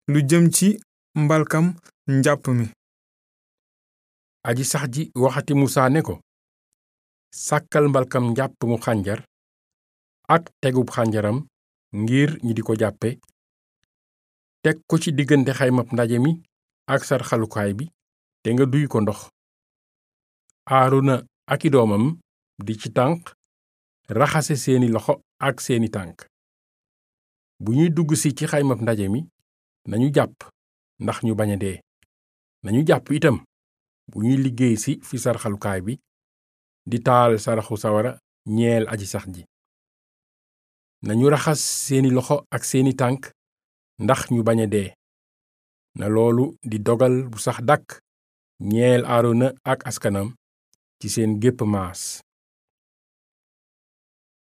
lu jëm ci mbalkam njàpp mi aji sax ji waxati musaa ne ko sàkkal mbalkam njàpp mu xànjar ak tegub xànjaram ngir ñi di ko jàppe teg ko ci diggante xaymab ndaje mi ak sarxalukaay bi te nga duy ko ndox aaruna ak i doomam di ci tànk raxase seeni loxo ak seeni tànk bu ñuy dugg si ci xaymab ndaje mi nañu jàpp ndax ñu bañ a dee nañu jàpp itam bu ñuy liggéey si fi sarxalukaay bi di taal saraxu sawara ñeel aji sax ji nañu raxas seeni loxo ak seeni tànk ndax ñu bañ a dee na loolu di dogal bu sax dàkk ñeel aarona ak askanam ci seen gépp maas